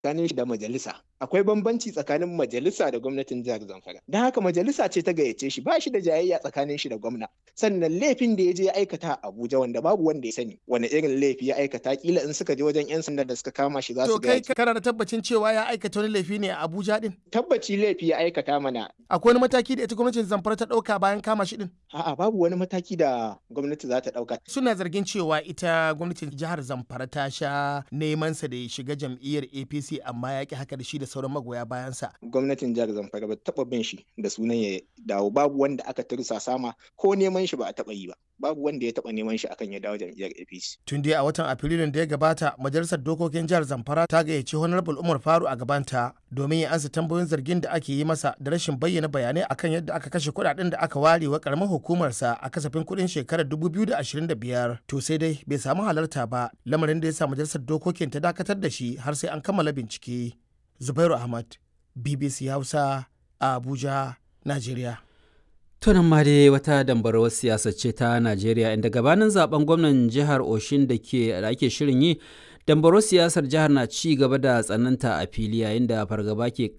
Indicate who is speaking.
Speaker 1: tsakanin shi da majalisa akwai bambanci tsakanin majalisa da gwamnatin jihar zamfara don haka majalisa ce ta gayyace shi ba shi da jayayya tsakanin shi da gwamna sannan laifin da ya je ya aikata a abuja wanda babu wanda ya sani wani irin laifi ya aikata kila in suka je wajen yan sanda da suka kama shi za su
Speaker 2: To kai kana da tabbacin cewa ya aikata wani laifi ne a Abuja din?
Speaker 1: tabbaci laifi ya aikata mana
Speaker 2: Akwai wani mataki da ita gwamnatin Zamfara ta ɗauka bayan kama shi din?
Speaker 1: a'a babu wani mataki da gwamnati za ta ɗauka
Speaker 2: Suna zargin cewa ita gwamnatin jihar Zamfara ta sha neman sa da ya shiga jam'iyyar APC amma ya ki haka da shi da sauran magoya bayansa.
Speaker 1: gwamnatin jihar zamfara ba ta taɓa bin shi da sunan ya dawo babu wanda aka tursa sama ko neman shi ba a taɓa yi ba babu wanda ya taɓa neman shi akan ya dawo jam'iyyar apc
Speaker 2: Tun dai a watan Afrilun da ya gabata, Majalisar Dokokin Jihar Zamfara ta gayyaci Honorable Umar Faru a gabanta domin ya ansa tambayoyin zargin da ake yi masa da rashin bayyana bayanai akan yadda aka kashe kuɗaɗen da aka ware wa karamar hukumarsa a kasafin kuɗin shekarar 2025. To sai dai bai samu halarta ba, lamarin da ya sa Majalisar Dokokin ta dakatar da shi har sai an kammala bincike. Zubairu Ahmad, BBC Hausa, a Abuja, Najeriya.
Speaker 3: Tunan ma dai wata dambarwar siyasa ce ta Najeriya inda gabanin zaben gwamnan jihar Oshin da ke da ake shirin yi dambarwar siyasar jihar na ci gaba da tsananta a fili yayin da fargaba ke